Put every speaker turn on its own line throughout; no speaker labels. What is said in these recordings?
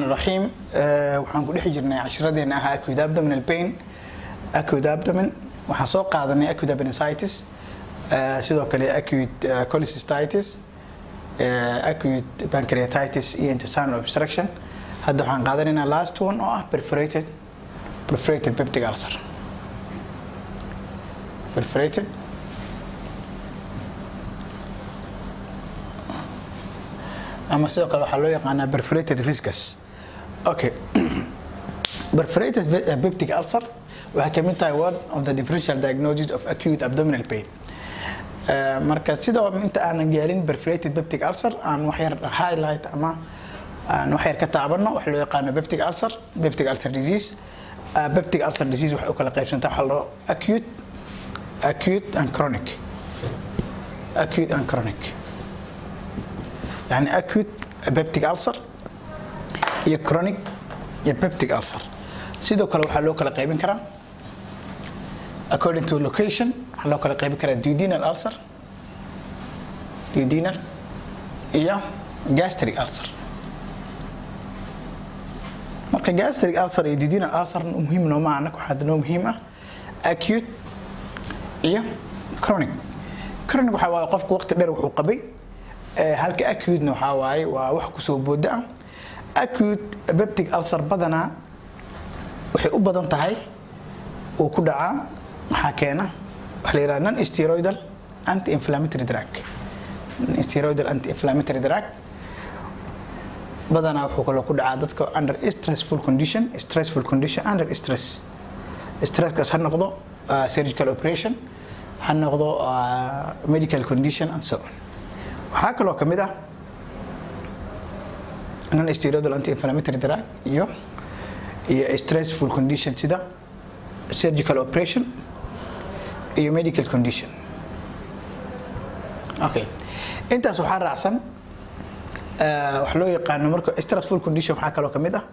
raxiim waxaan ku dhex jirnay cashiradeena ahaa acute abdominal pain acute abdomen waxaan soo qaadanay acute appendicitis sidoo kale acute cholecystitis acute pancreatitis iyo intestinal obstruction hadda waxaan qaadanaynaa last one oo ah perforated perforated peptic ulcer perforated ama sidoo kale waxaa loo yaqaanaa perforated viscus okay perforated peptic ulcer waxay kamid tahay one of the differential diagnosis of acute abdominal pain marka sidoo inta aanan gaarin perforated peptic ulcer aan wax yar highlight ama aan wax yar ka taabano waxa loo yaqaano peptic ulcer peptic ulcer disease peptic ulcer disease waxay u kala qaybsantaa waxa loo acute acute and chronic acute and chronic يعني acute peptic ulcer iyo chronic iyo peptic ulcer sidoo kale waxaa loo kala qaybin karaa according to location waxaa loo kala qaybin karaa duodenal ulcer duodenal iyo gastric ulcer marka gastric ulcer iyo duodenal ulcer muhiim nooma anag waxaa noo muhiim ah acute iyo chronic chronic waxaa waaye qofku waqti dheer wuxuu qabay halka acute-na waxaa waaye waa wax kusoo booda ah acute peptic ulcer badanaa waxay u badan tahay uu ku dhacaa waxaa keena waxa la yidhaha non steroidal anti inflammatory drug non steroidal anti inflammatory drug badanaa wuxuu kaloo ku dhacaa dadka under stressful condition stressful condition under stress stresskaas ha noqdo surgical operation ha noqdo medical condition and so on waxaa kaloo ka mid ah non steroidal anti inflammatory drug iyo iyo stressful condition sida surgical operation iyo medical condition okay intaas waxaa raacsan wax loo yaqaano marka stressful condition waxaa kaloo ka mid ah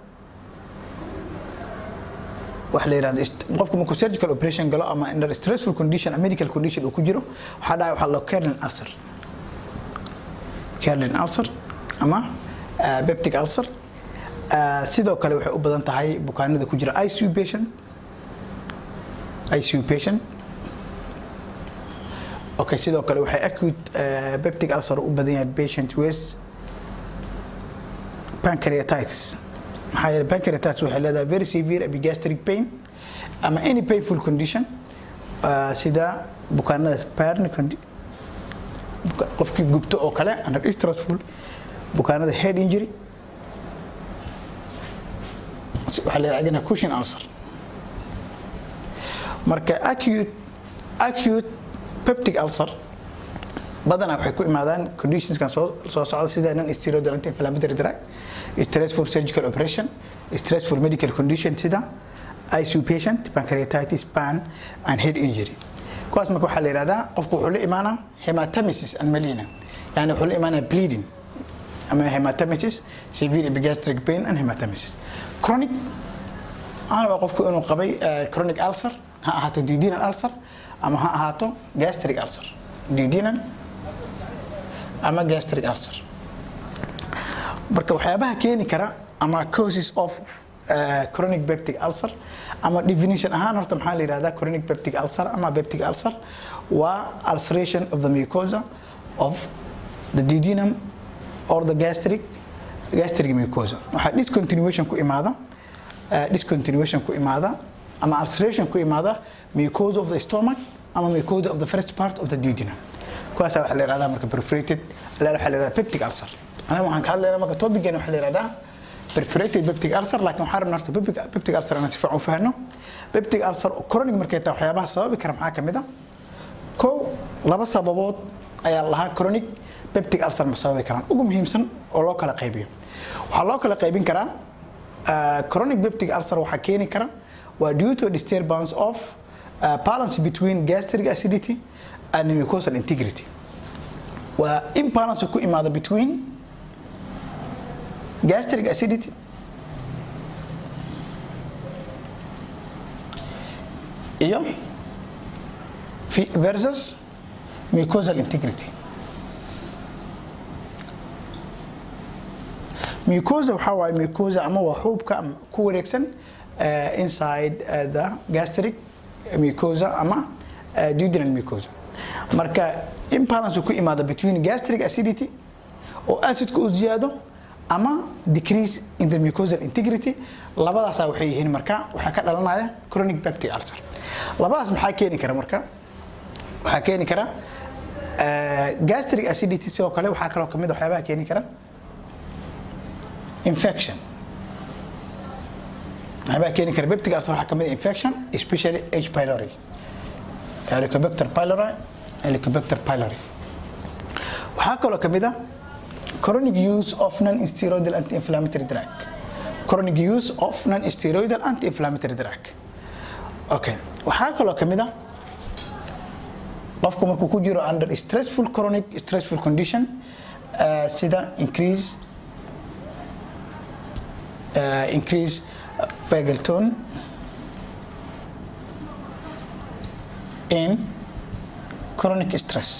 waxa la yirahdo qofku markuu surgical operation galo ama under stressful condition a medical condition uu ku jiro waxaa dhaca waxaa loo kernel ulcer Carlin ulcer ama peptic ulcer sidoo kale waxay u badan tahay bukaanada ku jira ICU patient ICU patient okay sidoo kale waxay acute peptic ulcer u badan yahay patient with pancreatitis maxaa yeelay pancreatitis waxay leedahay very severe epigastric pain ama any painful condition sida bukaanada parni qofkii gubto oo kale under stressful bukaanada head injury waxaa la yidhahdina cushion ulcer marka acute acute peptic ulcer badanaa waxay ku imaadaan conditionskan soo soo socda sida non steroidal anti inflammatory drug stressful surgical operation stressful medical condition sida ICU patient pancreatitis pan and head injury kuwaas marka waxaa la yidhahdaa qofku wuxuu la imaanaa hematomesis and melina yani wuxuu la imaanaa bleeding ama hematomesis severe epigastric pain and hematomesis chronic waxaana waa qofku inuu qabay chronic ulcer ha ahaato duodenal ulcer ama ha ahaato gastric ulcer duodenal ama gastric ulcer marka waxyaabaha keeni kara ama causes of uh, chronic peptic ulcer ama definition ahaan horta maxaa la yihahdaa chronic peptic ulcer ama peptic ulcer waa ulceration of the mucosa of the duodenum or the gastric gastric mucosa waxaa discontinuation ku imaada uh, discontinuation ku imaada ama ulceration ku imaada mucosa of the stomach ama mucosa of the first part of the duodenum kuwaasa waxaa la yihahdaa marka perforated waxaa la yihahdaa peptic ulcer anaga waxaan ka hadlaynaa marka topican waxaa la yihahdaa perforated peptic ulcer laakiin waxaan rabnaa horta peptic peptic ulcer inaan si fiican u fahanno peptic ulcer chronic markay tahay waxyaabaha sababi kara maxaa ka mid ah kow laba sababood ayaa lahaa chronic peptic ulcer ma sababi karaan ugu muhiimsan oo loo kala qaybiyo waxaa loo kala qaybin karaa chronic peptic ulcer waxaa keeni kara waa due to disturbance of uh, balance between gastric acidity and mucosal integrity waa imbalance ku imaada between gastric acidity iyo versus mucosal integrity mucosa waxaa waaye mucosa ama waa xuubka ku wareegsan uh, inside uh, the gastric mucosa ama uh, duodenal mucosa marka imbalance ku imaada between gastric acidity oo acidka uu ziyaado ama decrease in the mucosal integrity labadaasa waxay yihiin marka waxaa ka dhalanaya chronic peptic ulcer labadaas maxaa keeni kara marka waxaa keeni kara gastric acidity sidoo kale waxaa kaloo kamid waxyaabaha keeni kara infection waxyaabaha keeni kara peptic ulcer waxaa kamid infection especially H pylori helicobacter pylori helicobacter pylori waxaa kaloo kamid ah chronic use of non-steroidal anti-inflammatory drug chronic use of non-steroidal anti-inflammatory drug okay waxaa kaloo kamid ah qofku markuu ku jiro under stressful chronic stressful condition uh, sida increase uh, increase vagal tone in chronic stress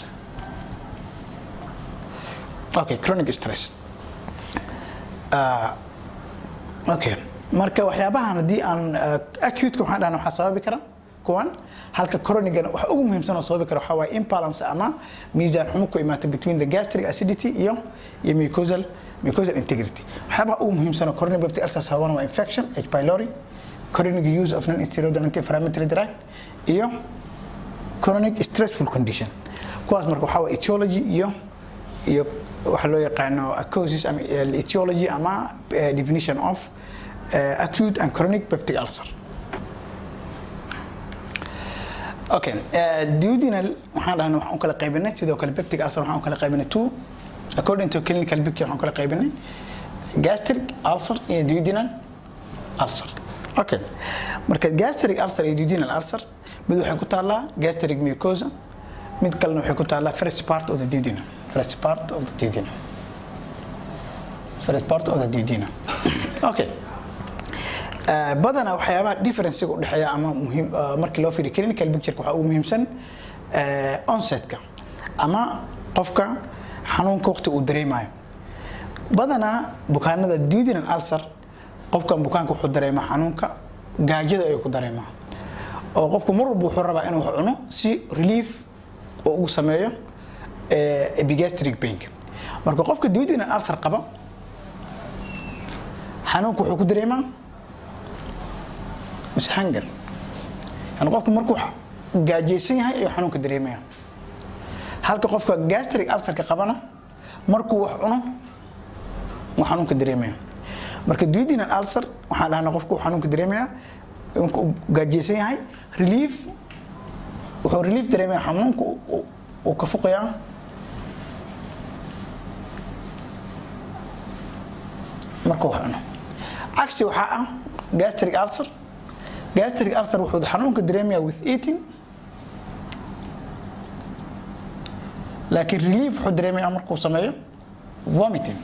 okay chronic stress uh, okay marka waxyaabahan haddii aan acute waxaan dhahna waxaa sababi kara kuwan halka chronicana waxa ugu muhiimsan oo sababi kara waxaa waaye imbalance ama miisaan xumo ku imaata between the gastric acidity iyo iyo mucosal mucosal integrity waxyaabaha ugu muhiimsan oo chronic peptic ulcer sababana waa infection H pylori chronic use of non-steroidal anti-inflammatory drug iyo chronic stressful condition kuwaas marka waxaa waa etiology iyo iyo waxa loo yaqaano causes ama etiology ama definition of uh, acute and chronic peptic ulcer okay uh, duodenal waxaan dhahnay waxaan u kala qaybinay sidoo kale peptic ulcer waxaan u kala qaybinay two according to clinical picture waxaan u kala qaybinay gastric ulcer iyo duodenal ulcer okay marka gastric ulcer iyo duodenal ulcer mid waxay ku taallaa gastric mucosa mid kalena waxay ku taallaa first part of the duodenum first part of the duodenum first part of the duodenum okay uh, badanaa waxyaabaha differencega u dhexeeya ama muhiim uh, markii loo fiiriyo clinical picture waxaa ugu muhiimsan uh, onsetka ama qofka xanuunka waqti uu dareemayo badanaa bukaanada duodenal ulcer qofkan bukaanka wuxuu dareemaa xanuunka gaajada ayuu ku dareemaa oo qofku mar walba wuxuu rabaa inuu wax cuno si relief oo ugu sameeyo epigastric painka marka qofka duodenal ulcer qaba xanuunka wuxuu ku dareemaa mishangar yani qofku markuu gaajaysan yahay ayuu xanuunka dareemaya halka qofka gastric ulcerka qabana markuu wax cuno uu xanuunka dareemaya marka duodenal ulcer waxaan dhahnaa qofku uu xanuunka dareemaya marka uu gaajaysan yahay relief wuxuu relief dareemaya xanuunka uu ka fuqayaa markuu wax cuno cagsi waxaa ah gastric ulcer gastric ulcer wuxuu xanuunka dareemaya with eating laakiin relief wuxuu dareemaya markuu sameeyo vomiting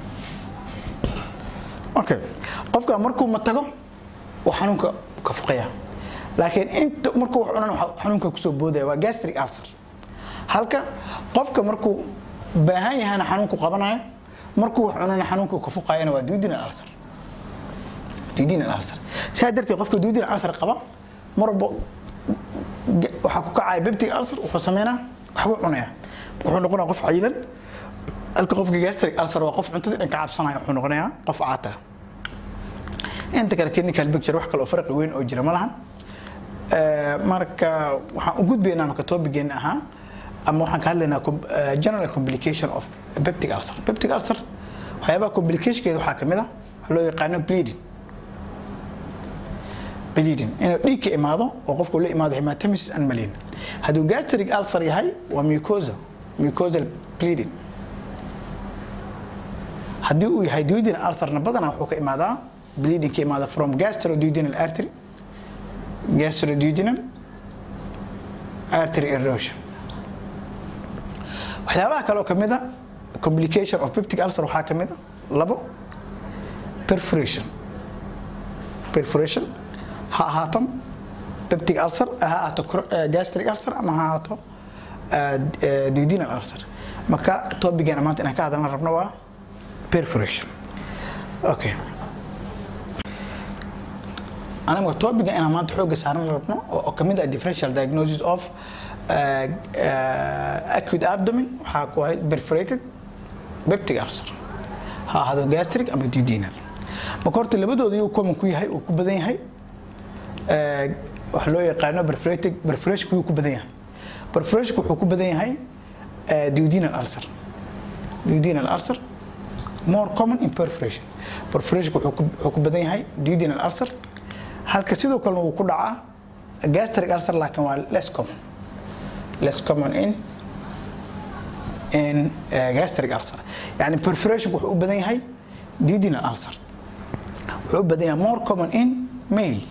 okay qofka markuu matago uu xanuunka ka fuqaya laakiin inta markuu wax cunana xanuunka kusoo boodaya waa gastric ulcer halka qofka markuu baahan yahana xanuunku qabanayo markuu wax cunana xanuunka ka fuqayana waa duodenal ulcer duodenal ulcer sidaa darteed qofka duodenal ulcer qaba mar walba waxaa ku kacaya peptic ulcer wuxuu sameynaa waxbuu cunaya wuxuu noqonaya qof cayilan halka qofka gastric ulcer waa qof cuntada dhan ka cabsanaya wuxuu noqonayaa qof caata inta kale clinical picture wax kale oo farqi weyn oo jira ma lahan marka waxaan u gudbaynaa marka topigeena ahaa ama waxaan ka hadlaynaa general complication of peptic ulcer peptic ulcer waxyaabaha complicationkeeda waxaa kamid ah waxaa loo yaqaano bleeding bleeding inuu dhiig ka imaado oo qofku la imaado hematomesis and malaria hadduu gastric ulcer yahay waa mucosa mucosal bleeding haddii uu yahay duodenal ulcerna badanaa wuxuu ka imaadaa bleeding ka imaada from gastroduodenal artery gastroduodenal artery erosion waxyaabaha kale oo kamid a complication of peptic ulcer waxaa kamid a labo perforation perforation ha ahaato peptic ulcer ha ahaato gastric ulcer ama ha ahaato duodenal ulcer marka topigan maanta inaan ka hadalna rabno waa perforation okay aniga topiga inaan maanta xooga saaran rabno oo kamid ah differential diagnosis of uh, uh, acute abdomen waxaa ku ahayd perforated peptic ulcer ha ahaado gastric ama duodenal marka horta labadooda yuu common ku yahay uu ku badan yahay waxa loo yaqaano perforated perforation yuu ku badan yahay perforation wuxuu ku badan yahay duodenal ulcer duodenal ulcer more common in perforation perforation wuxuu ku badan yahay duodenal ulcer halka sidoo kale uu ku dhacaa gastric ulcer laakiin waa less common less common in in uh, gastric ulcer yani perforation wuxuu u badan yahay duodenal ulcer wuxuu u badan yahay more common in male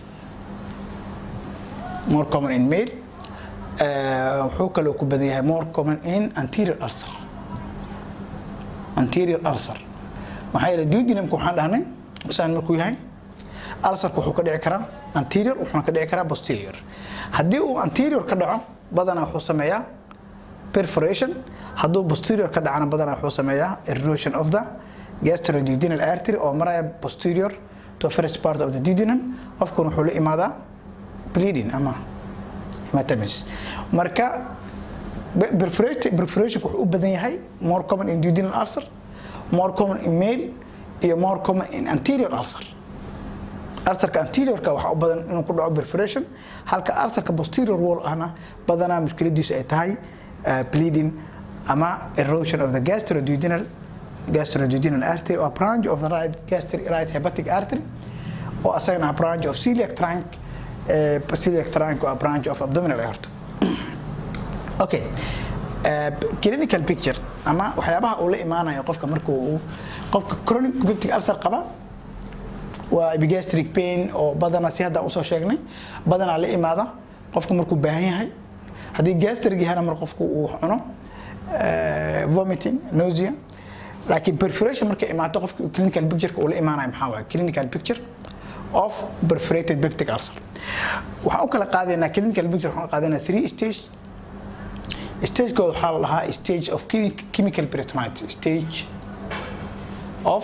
more common in male wuxuu uh, kaloo ku badan yahay more common in anterior ulcer anterior ulcer maxaa yeelay duodenumka waxaan dhahnay saan markuu yahay ulcerka wuxuu ka dhici karaa anterior wuxuuna ka dhici karaa posterior haddii uu anterior ka dhaco badanaa wuxuu sameeyaa perforation hadduu posterior ka dhacana badanaa wuxuu sameeyaa erosion of the gastroduodenal artery oo maraya posterior to first part of the duodenum qofkuna wuxuu la imaadaa bleeding ama hematomas marka perforation wuxuu u badan yahay more common in duodenal ulcer more common in male iyo more common in anterior ulcer ulcerka anteriorka waxaa u badan inuu ku dhaco perforation halka ulcerka posterior wall ahna badanaa mushkiladiisu ay tahay bleeding ama erosion of the gastroduodenal gastroduodenal artery or branch of the right gastric right hepatic artery oo asagana ah branch of celiac trunk celiac trunk waa branch of abdominal aorta okay clinical picture ama waxyaabaha uu la imaanayo qofka markuu uu qofka chronic peptic ulcer qaba waa epigastric pain oo badanaa si haddaan usoo sheegnay badanaa la imaada qofku markuu baahan yahay haddii gastric yahana mar qofku uu cuno vomiting nausea laakiin perforation markay imaato qofka clinical picture uu la imaanayo maxaa waaye clinical picture of perforated peptic ulcer waxaan u kala qaadaynaa clinical picture waxaan qaadaynaa three stage stagekooda waxaa la dhahaa stage of chemical peritonitis stage of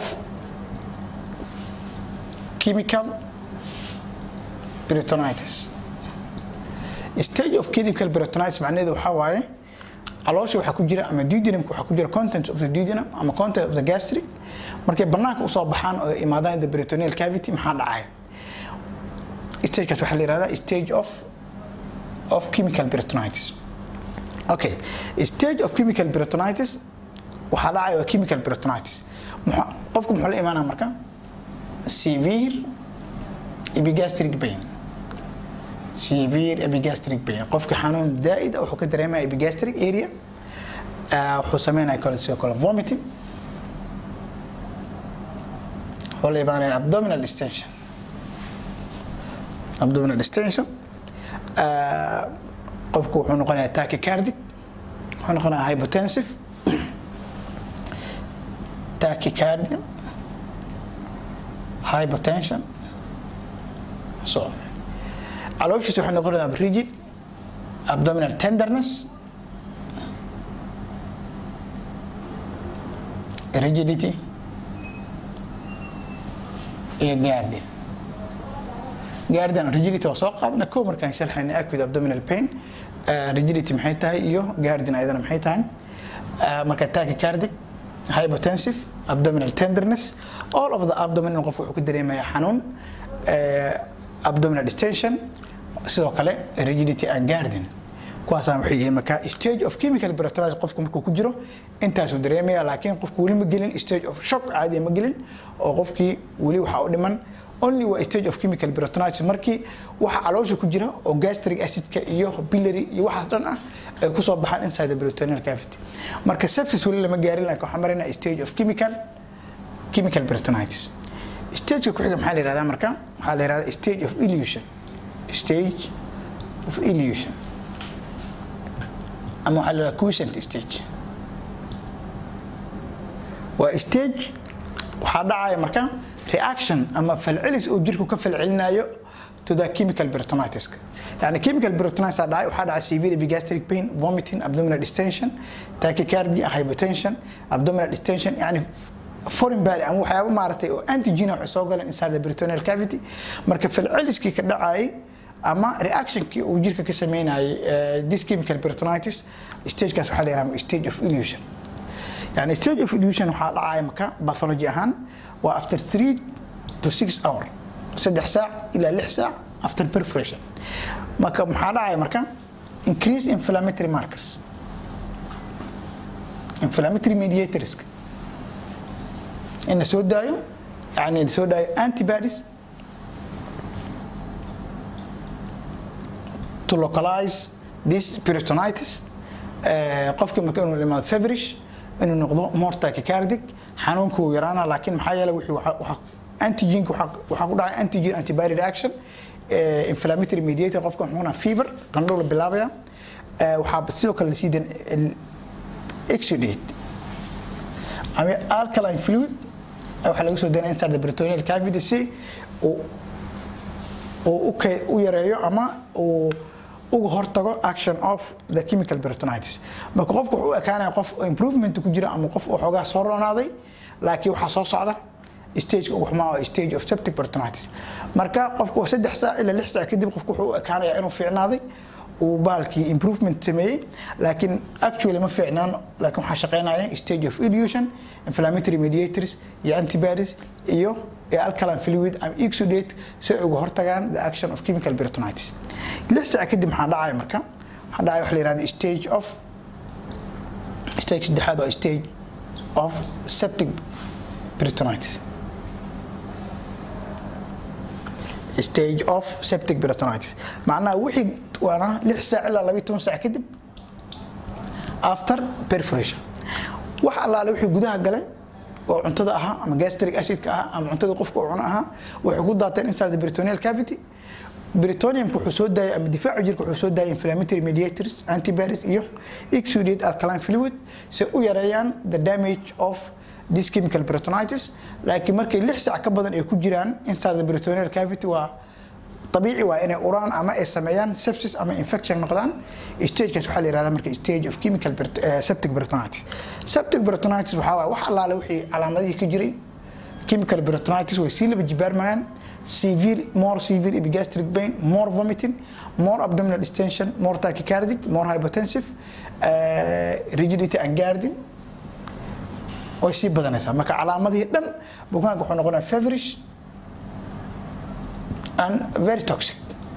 chemical peritonitis stage of chemical peritonitis macnaheedu waxaa waaye caloosha waxaa ku jira ama duodenumka waxaa ku jira contents of the duodenum ama content of the gastric markay banaanka usoo baxaan oo imaadaan the peritoneal cavity maxaa dhacaya stagekaas waxaa la yihahdaa stage of of chemical peritonitis okay stage of chemical peritonitis waxaa dhacaya waa chemical peritonitis qofku muxuu la imaanaya marka severe epigastric pain severe epigastric pain qofka xanuun zaa'id ah wuxuu ka dareemaya epigastric area wuxuu sameynaya kale sidoo kale vomiting wuxuu la imaanaya abdominal distension abdominal distension qofku wuxuu noqonayaa tachycardic wuxuu noqonayaa hypotensive tachycardia hypertension so calooshiisa waxay noqonaysaa rigid abdominal tenderness rigidity iyo guardian guardian rigidity waa soo qaadana kow markaan sharxayna acute abdominal pain rigidity maxay tahay iyo guardian ayadana maxay tahay marka tachycardic hypotensive abdominal tenderness all of the abdomen in qofku wuxuu ka dareemaya xanuun abdominal distension sidoo kale rigidity and guardian kuwaasaan waxay yihiin marka stage of chemical peritonitis qofku markuu ku jiro intaasuu dareemaya laakiin qofku weli ma gelin stage of shock caadiya ma gelin oo qofkii weli waxaa u dhiman only waa stage of chemical peritonitis markii waxa caloosha ku jira oo gastric acidka iyo biliary iyo waxaas dhan ah ay kusoo baxaan inside the peritoneal cavity marka sepsis weli lama gaarin laakiin waxaan maraynaa stage of chemical chemical peritonitis stageka ku xiga maxaa la yihahdaa marka waxaa la yihahdaa stage of illusion stage of illusion ama waxaa la yihahdaa quiescent stage waa stage waxaa dhacaya marka reaction ama falcelis uu jirku ka falcelinayo to the chemical peritonitis yani chemical peritonitis dhacay waxaa dhacay severe epigastric pain vomiting abdominal distension tachycardia hypotension abdominal distension yani foreign body ama waxyaabo maaragtay oo antigen waxay soo galeen inside the peritoneal cavity marka falceliskii ka dhacayay ama reactionkii uu jirka ka sameynayay this chemical peritonitis stagekaas waxaa la yidhaha stage of illusion yani stage of illusion waxaa dhacaya marka pathology ahaan waa after three to six hour saddex saac ilaa lix saac after perforation marka maxaa dhacaya marka increased inflammatory markers inflammatory mediators in la soo daayo yani la soo daayo antibodies to localize this peritonitis qofkii marka inuu imaado feverish inuu noqdo more tachycardic xanuunka uu yaraana laakiin maxaa yeelay wixii antigenka waxaa ku dhacay antigen antibody reaction inflammatory mediator qofka wuxuuna fever qandhow la bilaabaya waxaa sidoo kale lasii dan exudate ama alkaline fluid waxaa laga soo danaya inside the peritoneal cavity si uu u yareeyo ama uu uga hortago action of the chemical peritonitis marka qofku wuxuu u ekaanaya qof improvement ku jira ama qof oo xoogaa soo roonaaday laakiin waxaa soo socda stage ugu xumaa oo stage of septic peritonitis marka qofku saddex saac ilaa lix saac kadib qofku wuxuu u ekaanayaa inuu fiicnaaday uu baalkii improvement sameeyey laakiin actually ma fiicnaan laakiin waxaa shaqeynaya stage of illusion inflammatory mediators iyo antibodies iyo alkaline fluid and exudate si ay uga hortagaan the action of chemical peritonitis lix saac kadib maxaa dhacaya marka waxaa dhacaya waxa la yihahda stage of stage saddexaad waa stage of septic peritonitis stage of septic peritonitis macnaha wixii waana lix saac ilaa labayo toban saac kadib after perforation wax allaale wixii gudaha galay oo cuntada ahaa ama gastric acidka ahaa ama cuntada qofka uu cuno ahaa waxay ku daateen inside the peritoneal cavity peritoniumka wuxuu soo daayay ama difaaca jirka wuxuu soo daayay inflammatory mediators antibodies iyo exudate alkaline fluid si u yareeyaan the damage of this chemical peritonitis laakiin markay lix saac ka badan ay ku jiraan inside the peritoneal cavity waa طبيعي waa inay uraan ama ay sameeyaan sepsis ama infection noqdaan stagekaas waxaa la yihahdaa marka stage of chemical septic peritonitis septic peritonitis waxaa waaye wax allaale wixii calaamadihii ka jiray chemical peritonitis way sii laba jibaarmayaan severe more severe epigastric pain more vomiting more abdominal distension more tachycardic more hypotensive uh, rigidity and guarding way sii badanaysaa marka calaamadihii dhan bukaanka wuxuu noqonaya feverish and very toxic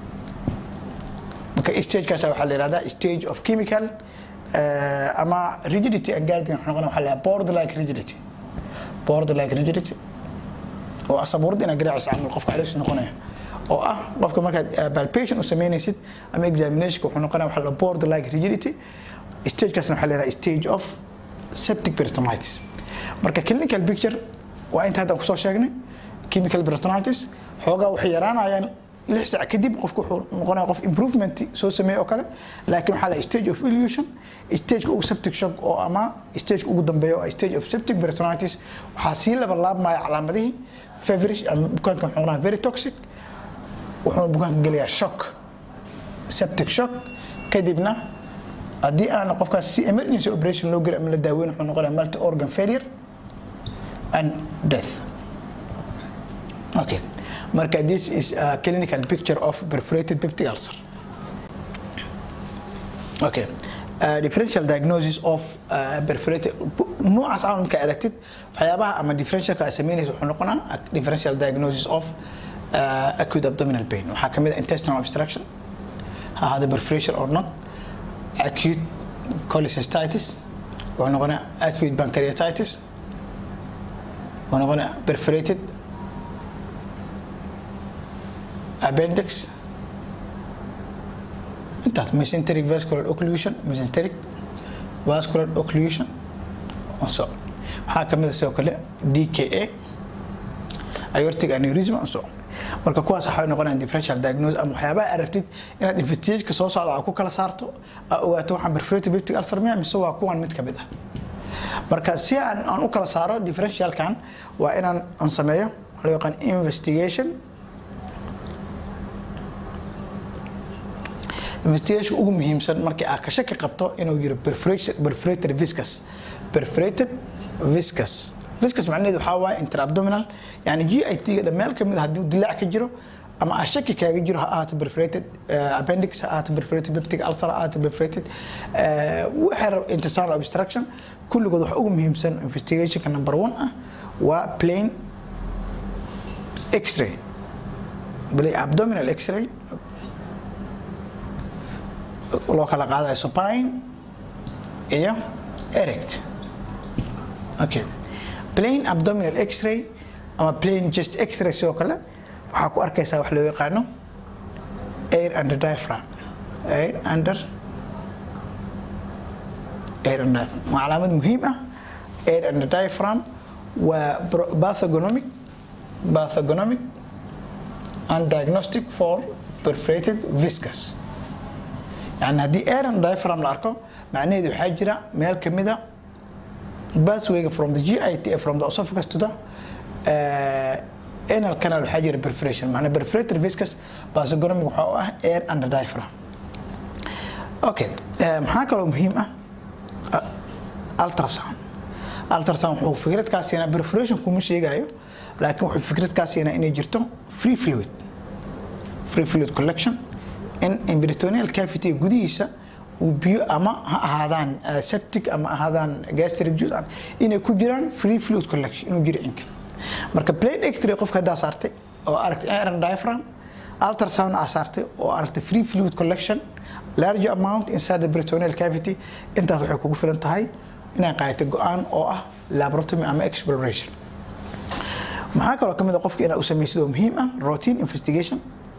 marka stagekaas waxaa la yihahdaa stage of chemical uh, ama rigidity and guarding wuxuu noqonaya waxaa la yihahdaa board like rigidity board like rigidity oo asabuurad inaad garaacaysa camal qofka caloos noqonaya oo ah qofka markaad palpation u sameynaysid ama examination wuxuu noqonaya waxaa la board like rigidity stagekaasna waxaa la yihahdaa stage of septic peritonitis marka clinical picture waa inta hadda kusoo sheegnay chemical peritonitis xoogaa waxay yaraanayaan lix saac kadib qofku wuxuu noqonaya qof improvement soo sameeye oo kale laakiin waxaa la stage of illusion stageka ugu septic shock oo ama stageka ugu dambeeya oo stage of septic peritonitis waxaa sii laba laabmaya calaamadihii feverish ama bukaanka wuxuu noqonaya very toxic wuxuu bukaanka gelayaa shock septic shock kadibna haddii aan qofkaas si emergency operation loo geli ama la daaweyn wuxuu noqonaya multi organ failure and death okay marka this is a clinical picture of perforated peptic ulcer okay uh, differential diagnosis of uh, perforated noocaas aan marka aragtid waxyaabaha ama differentialka ay sameynaysa wuxuu noqonaa differential diagnosis of uh, acute abdominal pain waxaa kamid ah intestinal obstruction ha ahaada perforation or not acute cholecystitis wuxuu noqonaa acute pancreatitis wuxuu noqonaa perforated appendix intaas mesenteric vascular occlusion mesenteric vascular occlusion so waxaa kamid a sidoo kale dka aortic aneurysm so marka kuwaas waxay noqonayaan differential diagnosis ama waxyaabaha aragtid inaad investigation soo socda aad ku kala saarto aad ogaato waxaan perforated peptic ulcer miya mise waa kuwan mid kamid ah marka si aan aan u kala saaro differentialkan waa inaan aan sameeyo loo yaqaan investigation investigation ugu muhiimsan markii aad ka shaki qabto inuu yiro perforated viscous perforated viscous viscous macnaheedu waxaa waaye interabdominal yani g i t ga meel kamid haddii dilaac ka jiro ama a shaki kaaga jiro ha ahaato perforated appendix ha ahaato perforated peptic ulcer ha ahaato perforated waxay intestinal obstruction kulligood waxa ugu muhiimsan investigationka number one ah waa plain x-ray bali abdominal x-ray loo kala qaadayo supine iyo erect okay plain abdominal x-ray ama plain chest x-ray sidoo kale waxaa ku arkaysaa wax loo yaqaano air under diaphragm air under air under diaphragm waa calaamad muhiim ah air under diaphragm waa bathogonomic bathogonomic and diagnostic for perforated viscous yani haddii air under diaphragm la arko macnaheedu waxaa jira meel kamida pathwayga from the GIT from the esophagus to the uh, anal canal waxaa jira perforation macnaa perforated viscous basogonomic waxaa u ah air under diaphragm okay maxaa kaloo muhiim ah ultrasound ultrasound wuxuu fikrad kaa siinaa perforation kuma sheegayo laakiin wuxuu fikrad kaa siinaa inay jirto free fluid free fluid collection in peritoneal cavity gudihiisa uu biyo ama ha ahaadaan septic ama ahaadaan gastric juice inay ku jiraan free fluid collection inuu jiro inka marka plate x-ray qofka haddaa saartay oo aragtay iron diaphragm ultrasound aa saartay oo aragtay free fluid collection large amount inside the peritoneal cavity intaas waxay kugu filan tahay inay qaadato go-aan oo ah laboratomy ama exploration maxaa kaloo kamid a qofka inaa u samaysid oo muhiim ah routine investigation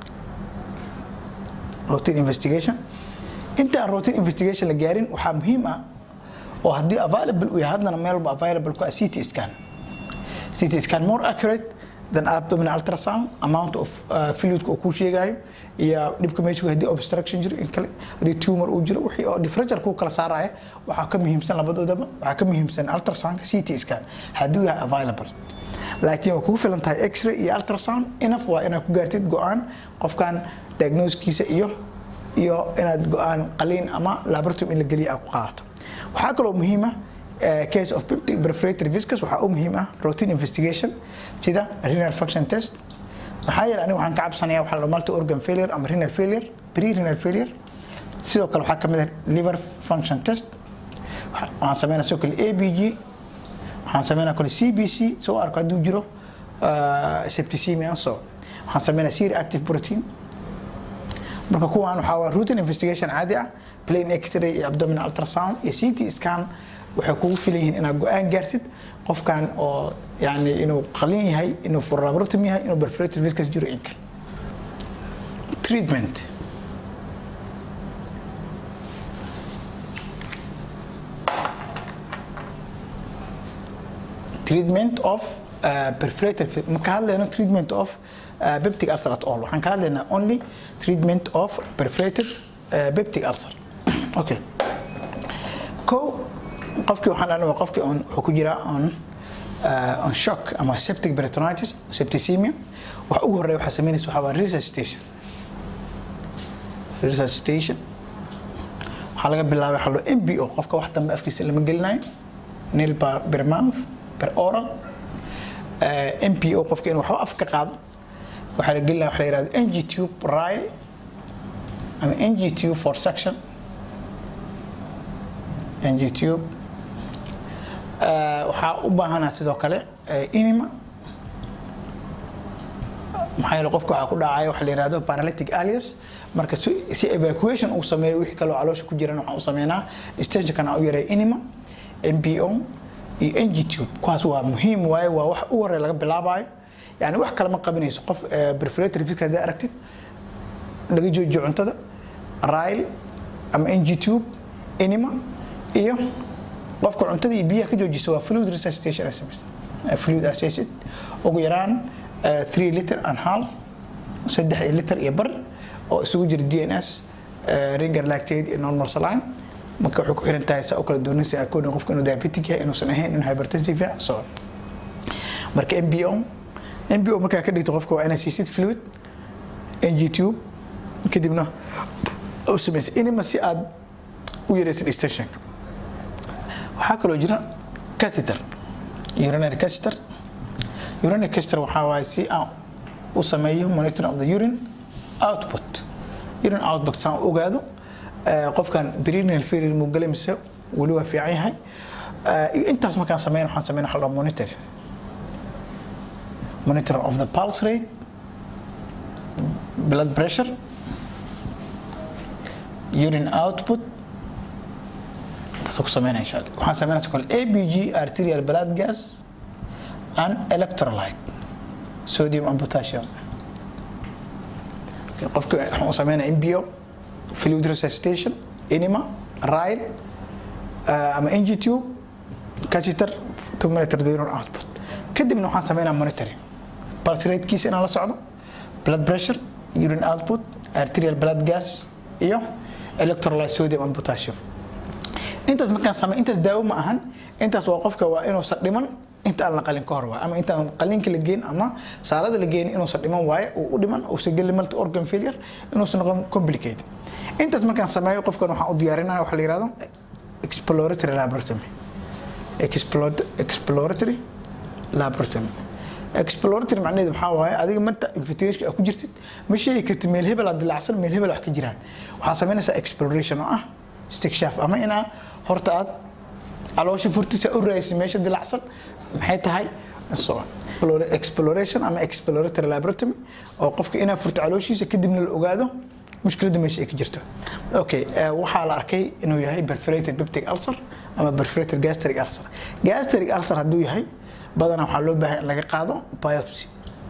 routine investigation inta aan routine investigation la gaarin waxaa muhiim ah oo haddii available uu yahay haddana meel walba available ku ah CT scan CT scan more accurate than abdominal ultrasound amount of uh, fluid uu ku sheegayo iyo dhibka meesha haddii obstruction jiro in kale haddii tumor uu jiro wixii oo differential ku kala saaraya waxaa ka muhiimsan labadoodaba waxaa ka muhiimsan ultrasound CT scan haddii yahay available laakiin waa kugu filan tahay x-ray iyo ultrasound enough waa inaad ku gaartid go-aan qofkan diagnoskiisa iyo iyo inaad go-aan qaliin ama laboratory in la geliya aad ku qaadato waxaa kaloo muhiim ah case of peptic perforated viscous waxaa u muhiim ah routine investigation sida renal function test maxaa yeelay aniga waxaan ka cabsanayaa waxaa la multi organ failure ama renal failure pre renal failure sidoo kale waxaa kamid ah liver function test waxaan sameynaa sidoo kale abg waxaan sameynaa kale cbc soo arko hadduu jiro septicemia so waxaan sameynaa serum active protein marka kuwaan waxaa waa routine investigation caadi ah plain x-ray iyo abdominal ultrasound iyo ct scan waxay kugu filan yihiin inaad go-aan gaartid qofkan oo yani inuu qalin yahay inuu for laboratomy yahay inuu perforated viscous jiro in kale treatment treatment of uh, perforated ma ka hadlayno treatment of uh, peptic ulcer at all waxaan ka hadlaynaa only treatment of perforated uh, peptic ulcer okay ko qofkii waxaan dhahnay waa qofkii on wuxuu ku jiraa on uh, on shock ama septic peritonitis septicemia waxa ugu horreeya waxaa sameynaysa waxaa waa resuscitation resuscitation waxaa laga bilaabay waxaa loo mbo qofka wax dambe afkiisa lama gelinayo nail per mouth per oral uh, mpo qofka inuu waxba af ka qaado waxaa la gelinaya waxa la yihahdo ng tube ryle ama ng tube for suction ng tube waxaa u baahanaa sidoo kale inima maxaa yeele qofka waxaa ku dhacaya waxa la yihahdo paralytic alias marka si evacuation uu sameeyo wixii kaloo caloosha ku jiran waxaan u sameynaa stationkan aan u yaray inima mpo iyo ng tube kuwaas waa muhiim waaye waa wax u horey laga bilaabayo yani wax kale ma qabinayso qof perforator fiska haddii aragtid laga joojiyo cuntada ryle ama ng tube inima iyo qofka cuntada iyo biyaha ka joojisa waa fluid resuscitation sms fluid assessed ugu yaraan 3 liter and half saddex liter iyo bar oo isugu jira dns ringer lactate iyo normal saline marka waxay ku xiran tahay saa u kala doonaysa according qofka inuu diabetic yahay inuusan ahayn inuu hypertensive yahay so marka mbo mbo markaa ka dhigto qofka waa inaad siisid fluid ng tube kadibna u samaysa inima si aad u yaraysid stationka waxaa kaloo jira catheter urinary caster urinary caster waxaa waaye si aan u sameeyo monitoring of the urine output urine output saan u ogaado qofkan perineal failure muu galay mise weli waa fiican yahay intaas markaan sameyn waxaan sameyn waxa la monitor monitor of the pulse rate blood pressure urine output intaas ku sameynaya insha allah waxaan sameynaya kale ABG arterial blood gas and electrolyte sodium and potassium qofka waxaan u sameynaya MBO fluid resuscitation enema ride ama ng tube catheter to monitor the urine output kadibna waxaan sameynaa monitoring pulse ratekiisa inaan la socdo blood pressure urine output arterial blood gas iyo electrolyte sodium and potassium intaas markaan samey intaas daawo ma ahan intaas waa qofka waa inuusan dhiman inta aan la qalin ka hor waay ama intaan qalinka la geyn ama saalada la geyn inuusan dhiman waaye uu u dhiman uusan gelin multi organ failure inuusan noqon complicated intaas markaan sameeyo qofkan waxaan u diyaarinaya waxa la yihahdo exploratory laboratory exploratory laboratory exploratory macnaheedu waxaa waaye adiga marta investigation aad ku jirtid ma sheegi kartid meel hebel aad dilacsan meel hebel wax ka jiraan waxaa samaynaysaa exploration oo ah istikshaaf ama inaa horta aad caloosha furtisa u raaysa meesha dilacsan maxay tahay so exploration ama exploratory laboratory oo qofka inaa furto calooshiisa kadibna la ogaado mushkiladda meesha ay ka jirto okay waxaa la arkay inuu yahay perforated peptic ulcer ama perforated gastric ulcer gastric ulcer hadduu yahay badanaa waxaa loo baahay in laga qaado biopsy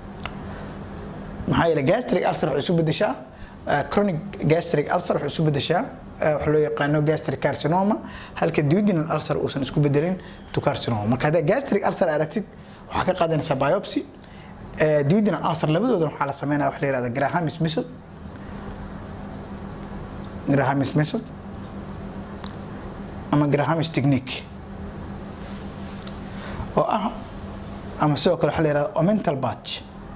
maxaa yeele gastric ulcer waxay isu bedeshaa chronic gastric ulcer waxay isu bedeshaa waxa loo yaqaano gastric carcinoma halka duodenal ulcer uusan isku bedelin to carcinoma marka haddaa gastric ulcer aragtid waxaa ka qaadanaysaa biopsy duodenal ulcer labadooda waxaa la sameynaya waxa la yihahda grahamis method grahamis method ama grahamis technique oo ah ama sidoo kale waxa la yihahda omental batch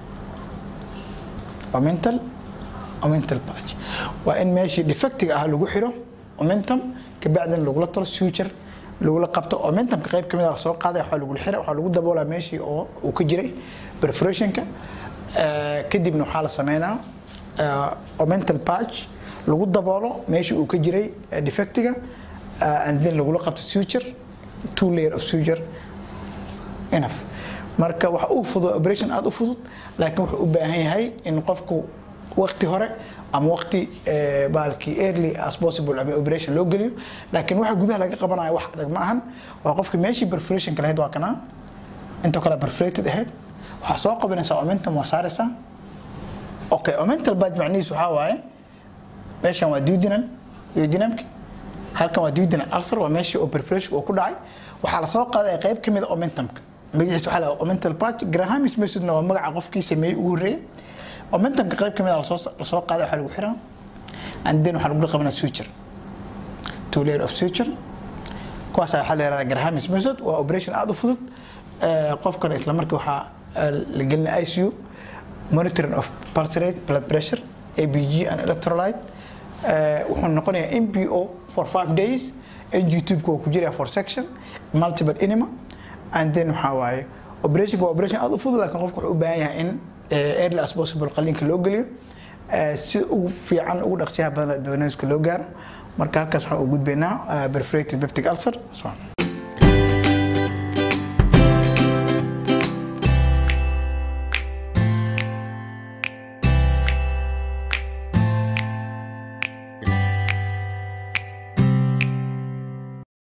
omental omental batch waa in meeshii defectiga ah lagu xiro omentum kabacdina lagula talo suture lagula qabto omentumka qayb kamid a lasoo qaaday waxaa lagula xira waxaa lagu daboolaa meeshii oo uu ka jiray perforationka kadibna waxaa la sameynaa omental patch lagu daboolo meeshii uu ka jiray defectiga and then lagula qabto suture two layer of suture enough marka waxa uu fudud operation aada u fudud laakiin wuxuu u baahan yahay in qofku waqti hore ama waqti baalkii early as possible ama operation loo geliyo laakiin waxa gudaha laga qabanayo wax adag ma ahan waa qofka meeshii perforationka lahayd waa kanaa intoo kale perforated ahayd waxaa soo qabanaysaa omentum waa saaraysaa okay omental badge macnihiisu waxaa waaye meeshan waa duodenal duodenamki halkan waa duodenal ulcer waa meeshii oo perforation uu ku dhacay waxaa lasoo qaaday qayb kamid a omentumka magaciisa waxaa la omental patch grahamis methodna waa magaca qofkii sameeyey ugu horreeyay omentumka qayb kamid a lasoo lasoo qaaday waxaa lagu xiraa and then waxaa lagu qabanaa suture two layer of suture kuwaas waxaa la yihahdaa grahamis method waa operation aada u fudud qofkan isla markii waxaa la gelinaa ICU monitoring of pulse rate blood pressure ABG and electrolyte wuxuu noqonayaa MPO for five days ng tubeka waa ku jiraya for section multiple enema and then waxaa waaye operation waa operation aada u fudud laakiin qofku wuxuu u baahan yahay in early as possible qaliinka loo geliyo si ugu fiican ugu dhaqsiyaha badan diagnoska loo gaaro marka halkaas waxaan u gudbaynaa perforated peptic ulcer